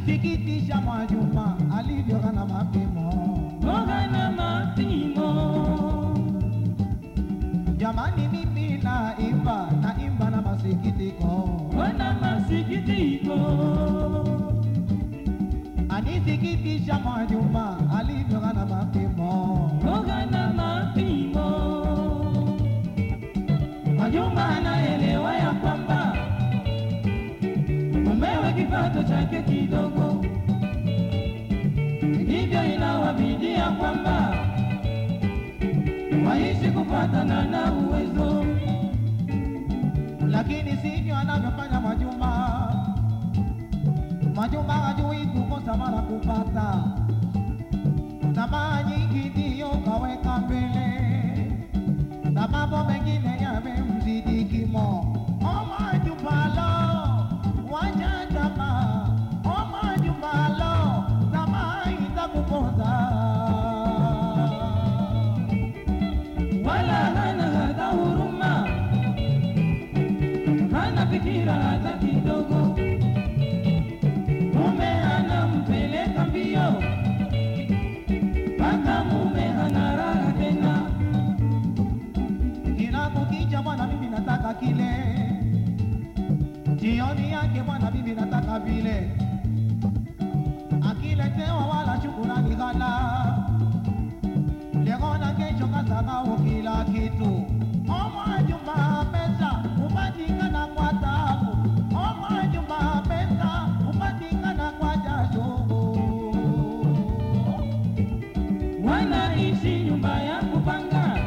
Anisikitisha Mwajuma alivyoka na mapimo. Mboga na mapimo Jamani, mimi naimba naimba na masikitiko. wana masikitiko Anisikitisha Mwajuma alivyoka na mapimo. mboga na mapimo Mwajuma anaelewa ya kwamba mumewe kipato chake kidogo, hivyo inawabidi ya kwamba waishi kupatana na uwezo. lakini sivyo anavyofanya Mwajuma. Mwajuma hajui kukosa wala kupata, tamaa nyingi ndiyo kaweka mbele, na mambo mengine yamemzidi kimo. O Mwajuma lo, wacha tamaa. O Mwajuma lo, tamaa itakuponza. wala hana hata huruma, hana fikira hata kidogo. Mume anampeleka mbio, mpaka mume hana raha tena. Kila kukicha bwana, mimi nataka kile, jioni yake bwana, mimi nataka vile, akiletewa wala shukurani ghala, leo na kesho kasahau kila kitu. O Mwajuma, pesa hupatikana kwa taabu. O Mwajuma, pesa hupatikana kwa jasho. Wanaishi nyumba ya kupanga,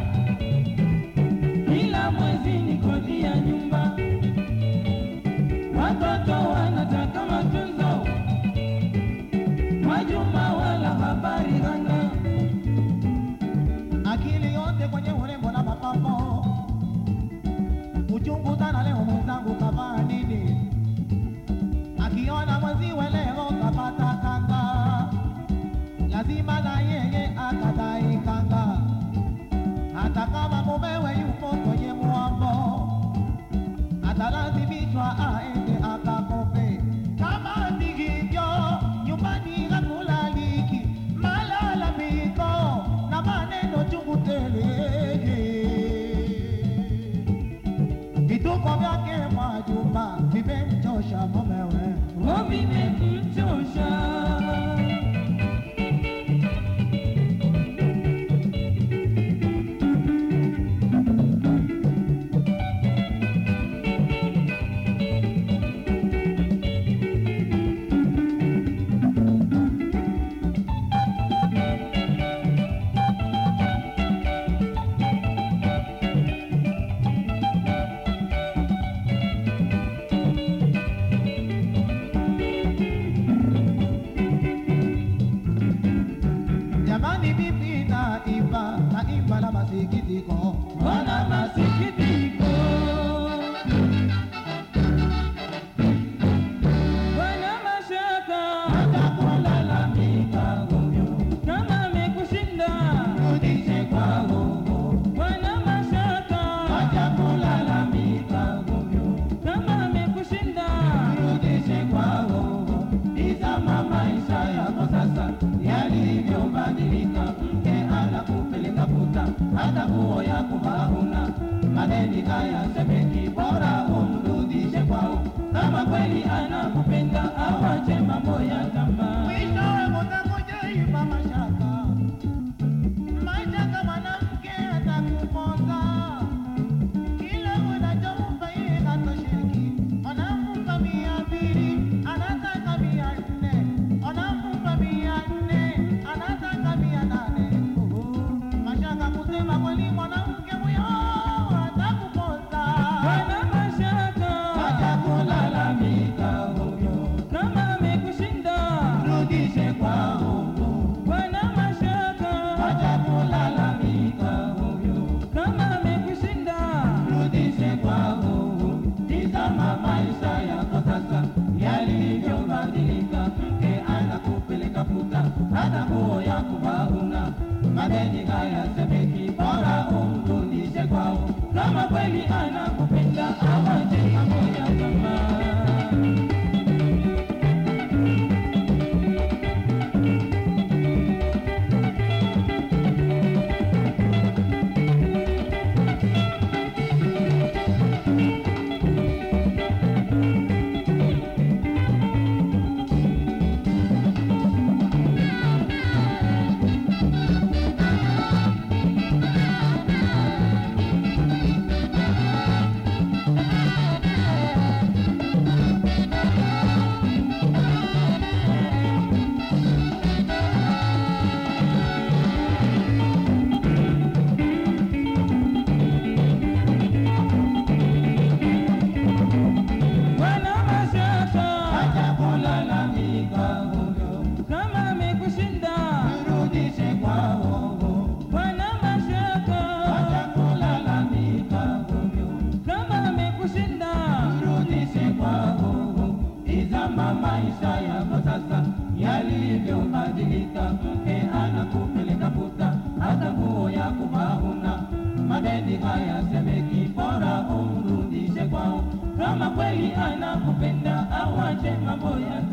kila mwezi ni kodi ya nyumba. Watoto wanataka matunzo, Mwajuma wala habari hana. akili yote kwenye urembo na mapambo. Uchungu sana leo mwenzangu kavaa nini? Akiona mwenziwe leo kapata kanga, lazima na yeye akadai kanga, hata kama mumewe yupo kwenye mwambo, atalazimishwa aende akakope. Kama si hivyo, nyumbani hakulaliki, malalamiko na maneno chungu tele. Vituko vyake Mwajuma vimemchosha mumewe. Ng'ombe imemchosha. Jamani, mimi naimba naimba na masikitiko, Wana masikitiko. Wana mashaka. hata kulalamika Huyo kama amekushinda. rudishe kwa Mungu, Wana mashaka. acha kulalamika Huyo kama amekushinda. rudishe kwa Mungu. Tizama maisha yako sasa yalivyobadilika, mke anakupeleka puta, hata nguo ya kuvaa huna. Madeni hayasemeki, bora umrudishe kwao, kama kweli anakupenda awache mambo ya tamaa. Mwishowe utakuja iba mashaka, mashaka mwanamke atakuponza kila unachompa yeye hatosheki, anampa mia mbili anataka mia nne, anampa mia nne anataka mia nane. Uhu, Mashaka kusema kweli, mwanamke huyo atakuponza. Wana mashaka. Acha kulalamika huyo, Kama amekushinda. rudishe kwa Mungu. Wana mashaka. Acha kulalamika huyo Kama amekushinda. rudishe kwa Mungu. Tizama maisha yako sasa yalivyobadilika, mke anakupeleka puta, hata nguo ya kuvaa huna. Madeni hayasemeki, bora umrudishe kwao, kama kweli anakupenda awache mambo ya tamaa. maisha yako sasa yalivyobadilika, mke anakupeleka puta, hata nguo ya kuvaa huna. Madeni haya semeki, bora umrudishe kwao, kama kweli anakupenda awache mambo ya